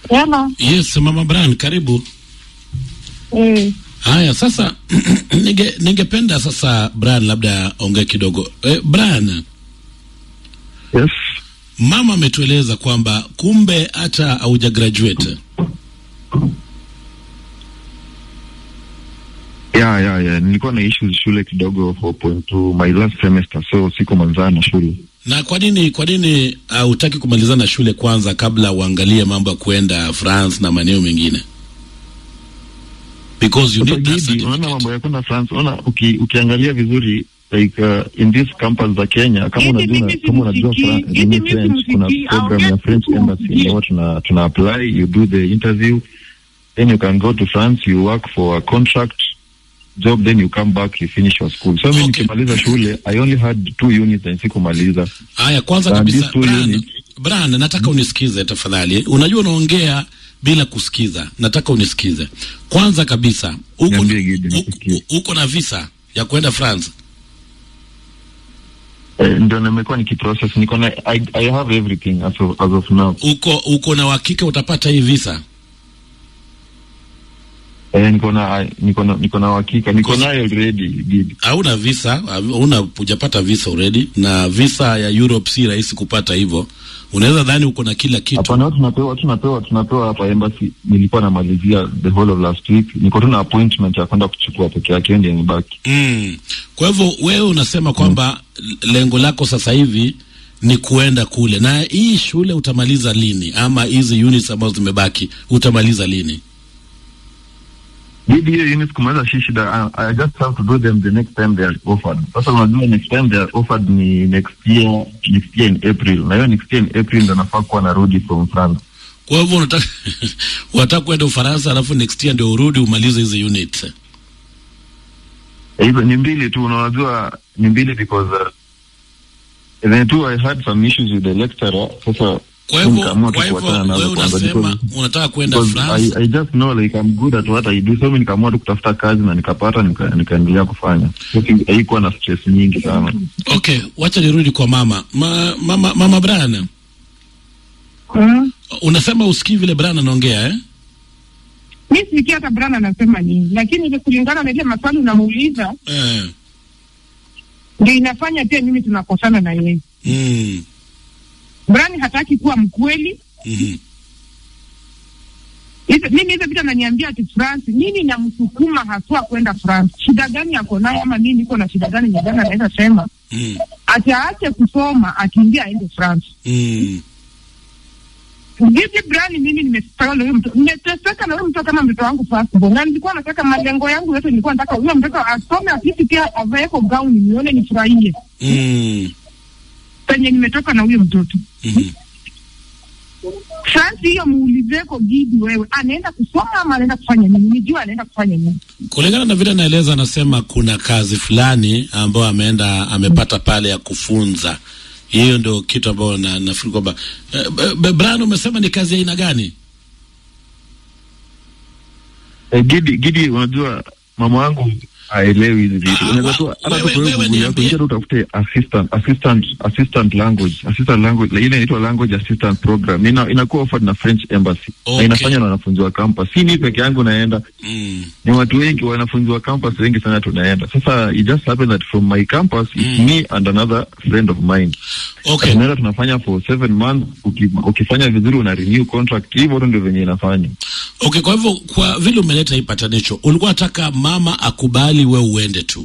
Hello. Yes, Mama Brian, karibu. Eh, Haya, sasa ninge ningependa sasa Brian labda ongee kidogo. Eh, Brian, Yes. mama ametueleza kwamba kumbe hata hauja graduate. Yeah, yeah, yeah. Nilikuwa na issues shule kidogo 4.2 my last semester so siko manzana na shule. Na kwa nini kwa nini hautaki kumalizana shule kwanza kabla uangalie mambo ya kuenda France na maeneo mengine? Because you Sasa need that Gidi, unaona certificate. mambo ya kwenda France, unaona uki, ukiangalia vizuri like uh, in this campus za Kenya kama Gidi, unajua mimi kama unajua simsikii. Fra- Gidi, nini mimi French kuna simsikii. program ya Aongea French tu embassy usikie. ambayo tuna tuna apply you do the interview then you can go to France you work for a contract job then you come back you finish your school so mimi Okay. nikimaliza shule I only had two units and sikumaliza Haya, kwanza Na kabisa these two Brian, units- Brian, nataka unisikize tafadhali. Unajua unaongea bila kusikiza, nataka unisikize. Kwanza kabisa, uko Niambie, Gidi, uko- nikusikie. uko na visa ya kwenda France? Eh, ndio nimekuwa nikiprocess niko na I, I have everything as of, as of now Uko uko na uhakika utapata hii visa? eh, niko na niko na niko na uhakika niko nayo already Gidi. Hauna visa, hauna hujapata visa already, na visa ya Europe si rahisi kupata hivyo. Unaweza dhani uko na kila kitu. Hapana, tunapewa tunapewa tunapewa hapa embassy. Nilikuwa namalizia the whole of last week, niko tu na appointment ya kwenda kuchukua peke yake, ndio nibaki. Mm. Kwa hivyo wewe unasema kwamba lengo lako sasa hivi ni kuenda kule, na hii shule utamaliza lini, ama hizi units ambazo zimebaki utamaliza lini? Didi hiyo units kumaliza si shida. I, I just have to do them the next time they are offered. Sasa unajua next time they are offered ni next year, next year in April, na hiyo next year in April ndo nafaa kuwa narudi from France. Kwa hivyo unataka unataka kwenda Ufaransa, alafu next year ndio urudi umalize hizi units. Eh, Hizo ni mbili tu, unajua ni mbili because uh, then too I had some issues with the lecturer. Sasa Kwa hivyo nikaamua tu kwa hivyo kuachana nazo wewe kwanza unasema because- unataka kwenda Because France. I, I just know like I'm good at what I do so mimi nikaamua tu kutafuta kazi na nikapata nika, nikaendelea kufanya So, si- haikuwa na stress nyingi sana Okay, wacha nirudi kwa mama. Ma, mama mama Brian, mm. unasema usikii vile Brian anaongea eh? Mi sikia hata Brian anasema nini, lakini ile kulingana na ile maswali unamuuliza Eh. ndio inafanya pia mimi tunakosana na yeye. Mm. Brian hataki kuwa mkweli. Mhm. Hizo mimi hizo vitu ananiambia ati France, nini namsukuma haswa kwenda France? Shida gani yako nayo ama mimi niko na shida gani nyingine anaweza sema Mm. ati aache kusoma akimbia aende France. Mm. Vipi Brian, mimi nimestaka na huyo mtoto, nimeteseka na huyo mtoto kama mtoto wangu firstborn, na nilikuwa nataka malengo yangu yote, nilikuwa nataka huyo mtoto asome, afisi pia avaeko gauni, nione nifurahie Mm. penye nimetoka na huyo mtoto. Mhm. France hiyo muulizeko Gidi, wewe anaenda kusoma ama anaenda kufanya nini? Nijua anaenda kufanya nini. Kulingana na vile anaeleza, anasema kuna kazi fulani ambayo ameenda amepata pale ya kufunza. Hiyo ndio kitu ambayo na, nafikiri kwamba eh, B- B- Brian, umesema ni kazi ya aina gani? eh, Gidi Gidi unajua mama wangu haelewi hizi vitu Ah, unaweza tu wa- hata tu wewe- kwa hiyo wewe Google yako niambie. ingia tu utafute assistant assistant assistant language assistant language ile inaitwa language assistant program ina inakuwa offered na French embassy Okay. na inafanywa na wanafunzi wa campus si mimi peke yangu naenda Mm. ni watu wengi wanafunzi wa campus wengi sana tunaenda sasa it just happened that from my campus it's Mm. me and another friend of mine Okay. tunaenda tunafanya for seven months uki, ukifanya vizuri una renew contract hivyo tu ndio venye inafanya Okay, kwa hivyo kwa vile umeleta hii patanisho, ulikuwa nataka mama akubali we uende tu.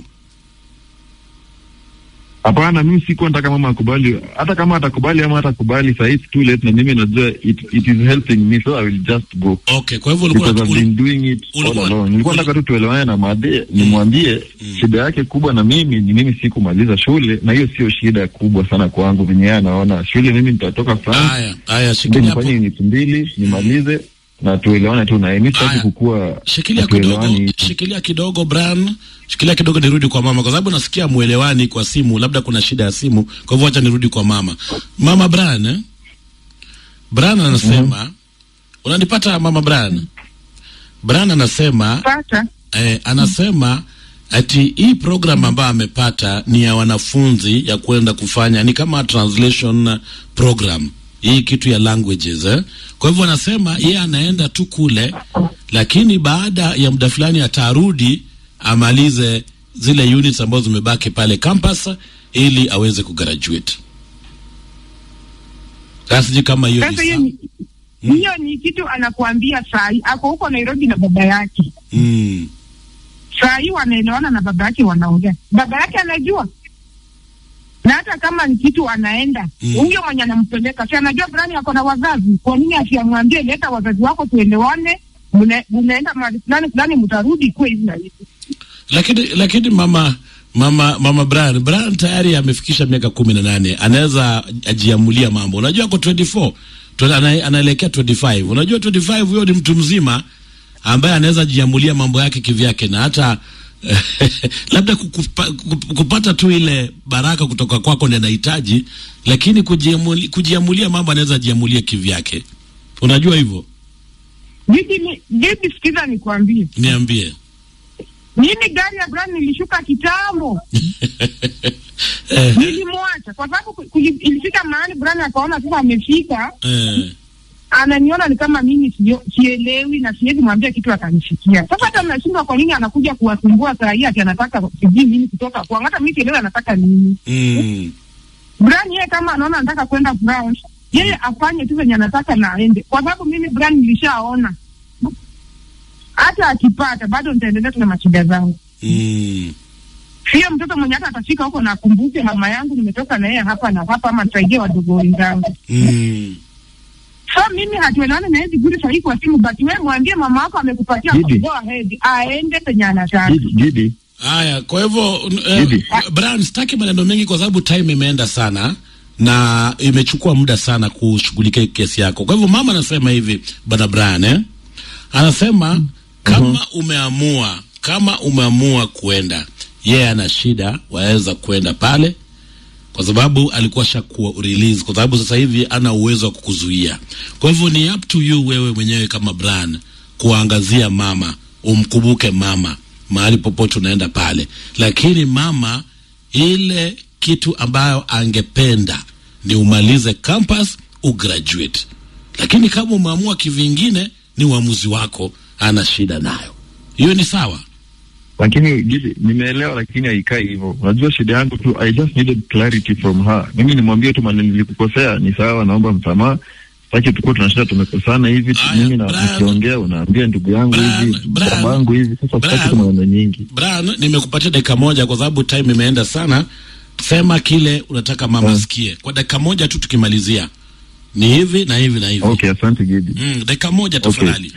hapana mimi sikuwa nataka mama akubali hata kama atakubali ama hatakubali saa hii it's too late na mimi najua it, it is helping me so i will just go Okay, kwa hivyo ulikuwa because I've been doing it all ulikuwa- along nilikuwa uli- nataka tu tuelewane na madhe nimwambie shida yake kubwa na mimi ni mimi sikumaliza shule na hiyo sio shida kubwa sana kwangu venye yeye anaona shule mimi nitatoka France haya haya, ndio shikilia hapo, nifanye unit mbili nimalize na tuelewane tu naye mi sitaki Aya. kukua shikilia kidogo, hatuelewani. shikilia kidogo Brian, shikilia kidogo, nirudi kwa mama, kwa sababu nasikia mwelewani kwa simu, labda kuna shida ya simu. Kwa hivyo acha nirudi kwa mama. Mama Brian, eh? Brian anasema unanipata mama Brian? Brian anasema Pata eh, anasema ati hii program ambayo amepata ni ya wanafunzi ya kwenda kufanya ni kama translation program hii kitu ya languages eh? Kwa hivyo anasema yeye anaenda tu kule, lakini baada ya muda fulani atarudi amalize zile units ambazo zimebaki pale campus ili aweze kugraduate. Sasa sijui kama hiyo ni Sasa hiyo sawa. ni hiyo ni kitu anakuambia saa hii, ako huko Nairobi na baba yake. Mm. Saa hii wanaelewana na baba yake, wanaongea, baba yake anajua, na hata kama ni kitu anaenda Mm. huyo mwenye anampeleka, si anajua Brani ako na wazazi. Kwa nini asiamwambie, leta wazazi wako tuelewane, mna- mnaenda mahali fulani fulani, mtarudi kuwe hivi na hivi. Lakini lakini mama mama mama Brian Brian tayari amefikisha miaka kumi na nane anaweza ajiamulia mambo. Unajua ako 24 Tuna- ana- anaelekea 25. Unajua 25 huyo ni mtu mzima ambaye anaweza jiamulia mambo yake kivyake na hata labda kukupa, kup- kupata tu ile baraka kutoka kwako ndio anahitaji, lakini kujiamuli, kujiamulia mambo anaweza jiamulia kivyake. Unajua hivyo? Bibi, ni- bibi, sikiza nikwambie, Niambie. mimi gari ya Brani nilishuka kitambo eh, nilimwacha kwa sababu ku- kuli- ilifika mahali Brani akaona sasa amefika, eh, ananiona ni kama mimi sio- sielewi na siwezi mwambia kitu akanifikia. Sasa hata nashindwa kwa nini anakuja kuwasumbua saa hii ati anataka sijui nini kutoka kwangu, hata mimi sielewi anataka nini. mm, Brian yeye kama anaona anataka kwenda branch, yeye afanye tu venye anataka na aende, kwa sababu mimi Brian nilishaona hata akipata bado nitaendelea tu na mashida zangu. mm. Sio mtoto mwenye hata atafika huko na akumbuke mama yangu nimetoka na yeye hapa na hapa, ama nisaidie wadogo wenzangu. Mm. So mimi hatuelewani na yeye vizuri sahihi kwa simu, but wewe mwambie mama wako amekupatia Didi. go ahead, aende penye anataka. Gidi, Gidi, Haya, kwa hivyo eh, Bibi. Brian, sitaki maneno mengi kwa sababu time imeenda sana na imechukua muda sana kushughulikia hii kesi yako. Kwa hivyo mama anasema hivi, bwana Brian eh? Anasema kama umeamua kama umeamua kuenda, yeye ana shida, waweza kwenda pale kwa sababu alikuwa shakuwa release, kwa sababu sasa hivi ana uwezo wa kukuzuia. Kwa hivyo ni up to you wewe mwenyewe kama Brian kuangazia mama, umkumbuke mama mahali popote unaenda pale, lakini mama, ile kitu ambayo angependa ni umalize campus ugraduate, lakini kama umeamua kivingine, ni uamuzi wako, ana shida nayo, hiyo ni sawa. lakini Gidi, nimeelewa, lakini haikai hivyo. Unajua shida yangu tu, I just needed clarity from her. Mimi nimwambie tu maneno nilikukosea, ni sawa, naomba msamaha. Sitaki tukuwa tunashinda tumekosana hivi tu, Aya, mimi na Brian. nikiongea unaambia ndugu yangu Brian, hivi, Brian, babangu hivi. Sasa sitaki Brian. tu maneno nyingi. Brian, nimekupatia dakika moja kwa sababu time imeenda sana. Sema kile unataka mama Mm. asikie kwa dakika moja tu, tukimalizia ni hivi na hivi na hivi. Okay, asante Gidi. Mm, dakika moja Okay. tafadhali.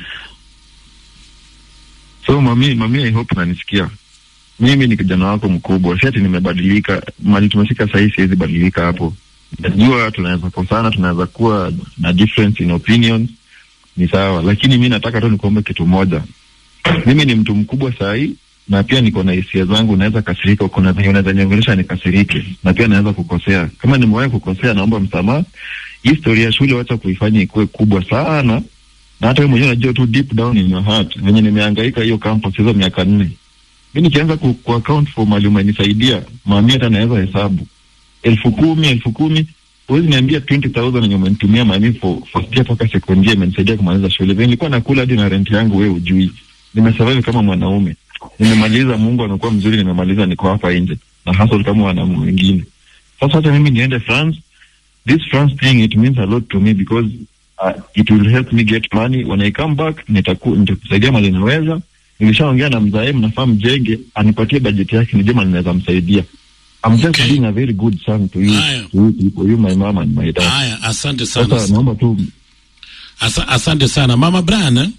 So mami, mami, I hope unanisikia. Mimi ni kijana wako mkubwa, si ati nimebadilika. Mali tumefika sahii, siwezi badilika hapo. Najua tunaweza kosana, tunaweza kuwa na difference in opinions, ni sawa, lakini mi nataka tu nikuombe kitu moja. Mimi ni mtu mkubwa sahii na pia niko na hisia zangu, naweza kasirika, kuna venye unaweza niongelesha nikasirike, na pia naweza kukosea. Kama nimewahi kukosea, naomba msamaha. Hii story ya shule wacha kuifanya ikuwe kubwa sana na hata wewe mwenyewe unajua tu deep down in your heart venye nimehangaika hiyo campus hizo miaka nne. Mi nikianza ku, ku account for mali umenisaidia mami, hata naweza hesabu elfu kumi elfu kumi huwezi niambia 20,000 yenye umenitumia mami for first year mpaka second year imenisaidia kumaliza shule. Venye nilikuwa nakula hadi na rent yangu, wewe ujui. Nimesurvive kama mwanaume, nimemaliza. Mungu amekuwa mzuri, nimemaliza, niko hapa nje na hustle kama wanaume wengine. Sasa hata mimi niende France, this France thing it means a lot to me because uh, it will help me get money when I come back. Nitaku, nitakusaidia mali naweza. Nilishaongea na mzae, mnafaa mjenge, anipatie bajeti yake, nijue mali naweza msaidia. I'm just Okay. being a very good son to you, Haya. to you people, you my mom and my dad. Haya, asante sana. Sasa naomba tu Asa, asante sana mama Brian. eh?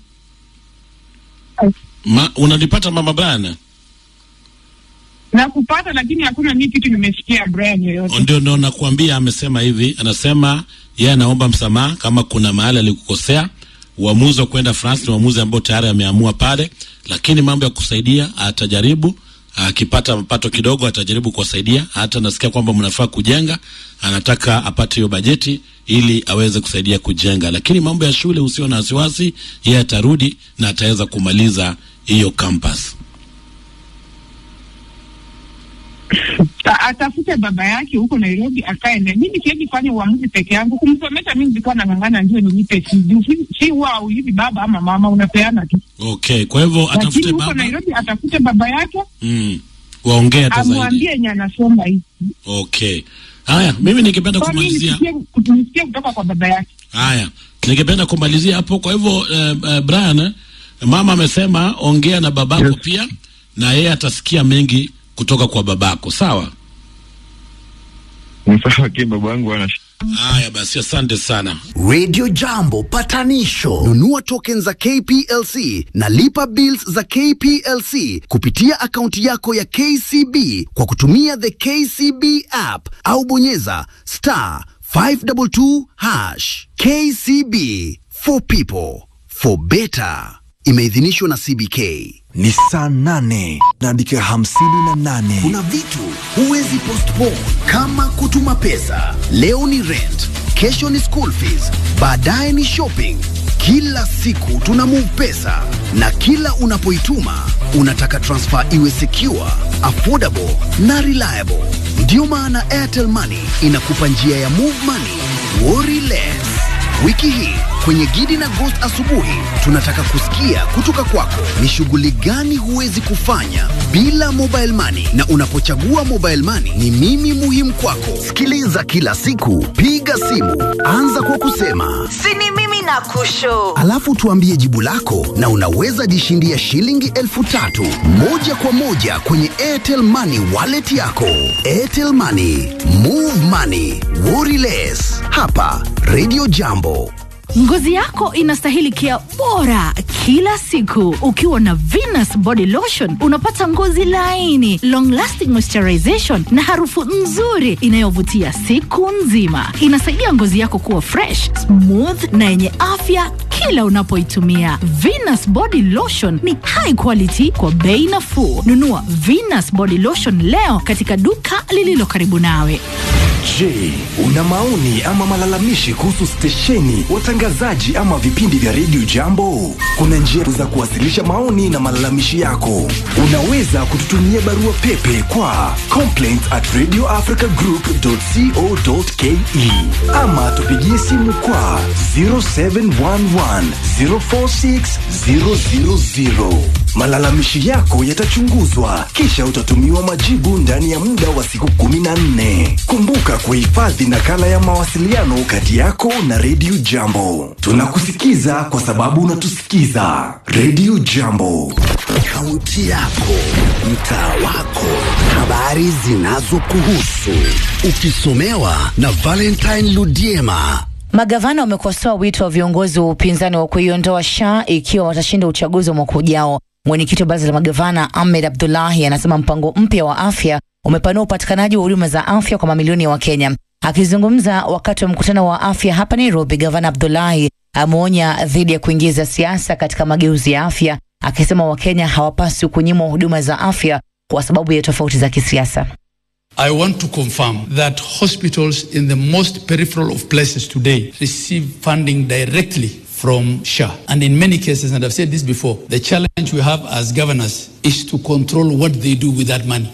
Ma, unanipata mama Brian? na kupata, lakini hakuna mimi kitu nimesikia Brian yoyote. Ndio ndio nakuambia, amesema hivi, anasema yeye anaomba msamaha kama kuna mahali alikukosea. Uamuzi wa kwenda France ni uamuzi ambao tayari ameamua pale, lakini mambo ya kusaidia atajaribu. Akipata mapato kidogo atajaribu kuwasaidia. Hata nasikia kwamba mnafaa kujenga, anataka apate hiyo bajeti ili aweze kusaidia kujenga, lakini mambo ya shule usio na wasiwasi, yeye atarudi na ataweza kumaliza hiyo campus. A- atafute baba yake huko Nairobi akae naye. Mimi siwezi fanya uamuzi peke yangu. Kumsomesha mimi nilikuwa nang'ang'ana ndio nilipe fee. Juu si- si huwa haulipi baba ama mama, unapeana tu. Okay, kwa hivyo Lakini atafute huko baba Nairobi atafute baba yake mm. waongee hata zaidi. amwambie yenye anasoma hivi. Okay, haya, mimi ningependa Kwa mimi kumalizia nisikie nisikie kutoka kwa baba yake. haya, ningependa kumalizia hapo. Kwa hivyo uh, uh, Brian, eh, mama amesema ongea na babako Yes. pia, na yeye atasikia mengi kutoka kwa babako, sawa? Ni sawa, lakini baba yangu ana Haya basi, asante sana. Radio Jambo patanisho. Nunua tokens za KPLC na lipa bills za KPLC kupitia akaunti yako ya KCB kwa kutumia the KCB app au bonyeza star 522 hash. KCB for people for better. Imeidhinishwa na CBK. ni saa nane na dakika hamsini na nane Kuna vitu huwezi postpone kama kutuma pesa. Leo ni rent, kesho ni school fees, baadaye ni shopping. Kila siku tuna move pesa na kila unapoituma unataka transfer iwe secure, affordable na reliable. Ndiyo maana Airtel Money inakupa njia ya move money, worry less. Wiki hii kwenye Gidi na Ghost asubuhi tunataka kusikia kutoka kwako ni shughuli gani huwezi kufanya bila mobile money, na unapochagua mobile money ni mimi muhimu kwako. Sikiliza kila siku, piga simu, anza kwa kusema sini mimi na kusho alafu tuambie jibu lako, na unaweza jishindia shilingi elfu tatu moja kwa moja kwenye Airtel Money wallet yako. Airtel Money, move money, worry less. Hapa Radio Jambo. Ngozi yako inastahili kia bora kila siku. Ukiwa na Venus Body Lotion unapata ngozi laini, long lasting moisturization na harufu nzuri inayovutia siku nzima. Inasaidia ngozi yako kuwa fresh, smooth na yenye afya kila unapoitumia. Venus Body Lotion ni high quality kwa bei nafuu. Nunua Venus Body Lotion leo katika duka lililo karibu nawe. Je, una maoni ama malalamishi kuhusu stesheni, watangazaji ama vipindi vya redio Jambo? Kuna njia za kuwasilisha maoni na malalamishi yako. Unaweza kututumia barua pepe kwa complaints at radioafricagroup.co.ke ama tupigie simu kwa 0711 046 000. Malalamishi yako yatachunguzwa kisha utatumiwa majibu ndani ya muda wa siku 14. Kumbuka kuhifadhi nakala ya mawasiliano kati yako na Radio Jambo. Tunakusikiza kwa sababu unatusikiza. Radio Jambo. Kaunti yako, mtaa wako, habari zinazokuhusu, ukisomewa na Valentine Ludiema. Magavana wamekosoa wito wa viongozi wa upinzani wa kuiondoa SHA ikiwa watashinda uchaguzi wa mwaka ujao. Mwenyekiti wa baraza la magavana Ahmed Abdullahi anasema mpango mpya wa afya umepanua upatikanaji wa huduma za afya kwa mamilioni ya Wakenya. Akizungumza wakati wa mkutano wa afya hapa Nairobi, gavana Abdullahi ameonya dhidi ya kuingiza siasa katika mageuzi ya afya, akisema Wakenya hawapaswi kunyimwa huduma za afya kwa sababu ya tofauti za kisiasa. I want to confirm that hospitals in the most peripheral of places today receive funding directly from SHA. And in many cases, and I've said this before, the challenge we have as governors is to control what they do with that money.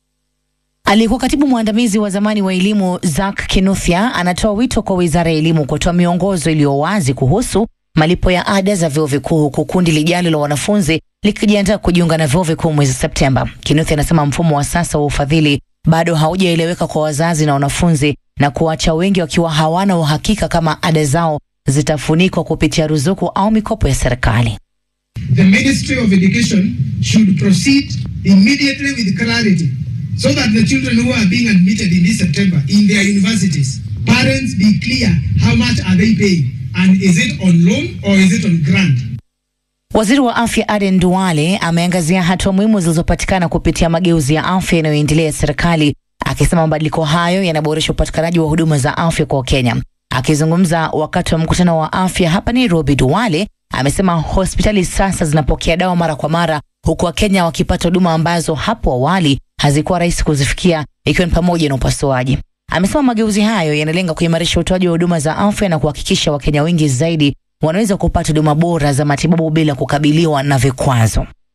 Aliyekuwa katibu mwandamizi wa zamani wa elimu Zack Kinuthia anatoa wito kwa wizara ya elimu kutoa miongozo iliyo wazi kuhusu malipo ya ada za vyuo vikuu huku kundi lijalo la wanafunzi likijiandaa kujiunga na vyuo vikuu mwezi Septemba. Kinuthia anasema mfumo wa sasa wa ufadhili bado haujaeleweka kwa wazazi na wanafunzi na kuacha wengi wakiwa hawana uhakika kama ada zao zitafunikwa kupitia ruzuku au mikopo ya serikali. the Ministry of Education should proceed immediately with clarity so that the children who are being admitted in this September in their universities, parents be clear how much are they paying and is it on loan or is it on grant? Waziri wa afya Aden Duale ameangazia hatua muhimu zilizopatikana kupitia mageuzi ya afya yanayoendelea ya serikali, akisema mabadiliko hayo yanaboresha upatikanaji wa huduma za afya kwa Wakenya. Akizungumza wakati wa mkutano wa afya hapa Nairobi, Duale amesema hospitali sasa zinapokea dawa mara kwa mara, huku Wakenya wakipata huduma ambazo hapo awali hazikuwa rahisi kuzifikia, ikiwa ni pamoja na upasuaji. Amesema mageuzi hayo yanalenga kuimarisha utoaji wa huduma za afya na kuhakikisha Wakenya wengi zaidi wanaweza kupata huduma bora za matibabu bila kukabiliwa na vikwazo.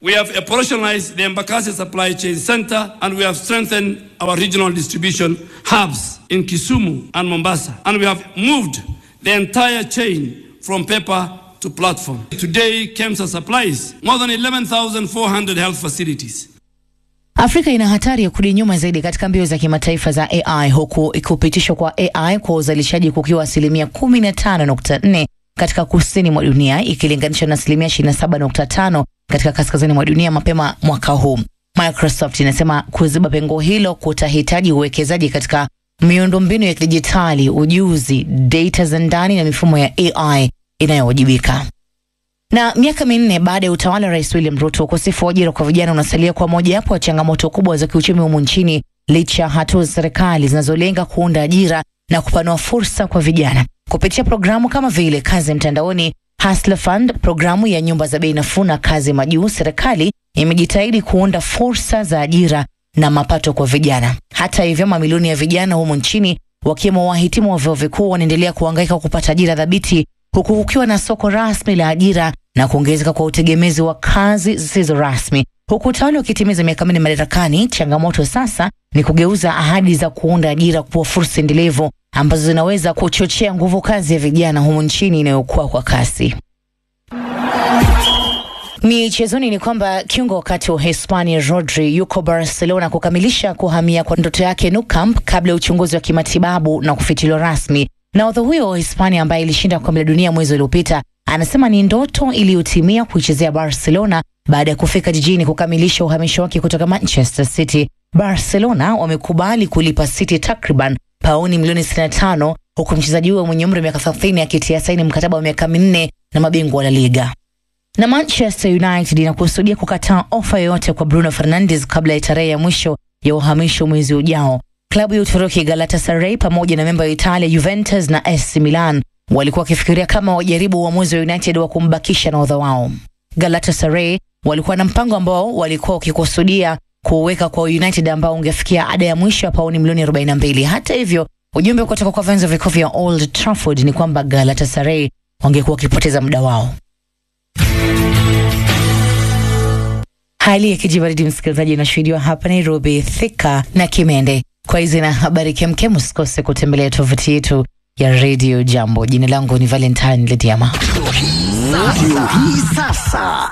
We have operationalized the Embakasi Supply Chain Center and we have strengthened our regional distribution hubs in Kisumu and Mombasa. And we have moved the entire chain from paper to platform. Today, KEMSA supplies more than 11,400 health facilities. Afrika ina hatari ya kurudi nyuma zaidi katika mbio za kimataifa za AI huku kupitishwa kwa AI kwa uzalishaji kukiwa asilimia 15.4 katika kusini mwa dunia ikilinganishwa na asilimia 27.5 katika kaskazini mwa dunia mapema mwaka huu. Microsoft inasema kuziba pengo hilo kutahitaji uwekezaji katika miundombinu ya kidijitali, ujuzi, data za ndani na mifumo ya AI inayowajibika. Na miaka minne baada ya utawala wa Rais William Ruto, ukosefu wa ajira kwa vijana unasalia kwa mojawapo wa changamoto kubwa za kiuchumi humu nchini, licha ya hatua za serikali zinazolenga kuunda ajira na kupanua fursa kwa vijana kupitia programu kama vile kazi mtandaoni, Hustler Fund, programu ya nyumba za bei nafuu na kazi majuu. Serikali imejitahidi kuunda fursa za ajira na mapato kwa vijana. Hata hivyo, mamilioni ya vijana humu nchini wakiwemo wahitimu wa vyuo vikuu wanaendelea kuhangaika kupata ajira thabiti huku kukiwa na soko rasmi la ajira na kuongezeka kwa utegemezi wa kazi zisizo rasmi. Huku utawala ukitimiza miaka minne madarakani, changamoto sasa ni kugeuza ahadi za kuunda ajira kuwa fursa endelevu ambazo zinaweza kuchochea nguvu kazi ya vijana humu nchini inayokuwa kwa kasi. Michezoni ni kwamba kiungo wakati wa Hispania Rodri yuko Barcelona kukamilisha kuhamia kwa ndoto yake Nou Camp kabla ya uchunguzi wa kimatibabu na kufichuliwa rasmi. Nahodha huyo wa Hispania ambaye ilishinda kombe la dunia mwezi uliopita anasema ni ndoto iliyotimia kuichezea Barcelona baada ya kufika jijini kukamilisha uhamisho wake kutoka Manchester City. Barcelona wamekubali kulipa City takriban pauni milioni 65 huku mchezaji huyo mwenye umri wa miaka 30 akitia saini mkataba wa miaka minne na mabingwa wa La Liga. Na Manchester United inakusudia kukataa ofa yoyote kwa Bruno Fernandes kabla ya tarehe ya mwisho ya uhamisho mwezi ujao. Klabu ya Uturuki Galatasaray pamoja na memba ya Italia Juventus na AC Milan walikuwa wakifikiria kama wajaribu uamuzi wa United wa kumbakisha nahodha wao. Galatasaray walikuwa na mpango ambao walikuwa wakikusudia kuweka kwa United ambao ungefikia ada ya mwisho ya pauni milioni 42. Hata hivyo, ujumbe kutoka kwa vyanzo vikuu vya Old Trafford ni kwamba Galatasaray wangekuwa wakipoteza muda wao. Hali ya kijibaridi msikilizaji, inashuhudiwa hapa Nairobi, Thika na Kimende. Kwa hizi na habari kemkem, usikose kutembelea tovuti yetu ya Radio Jambo. Jina langu ni Valentine Lediama. Ndio hii sasa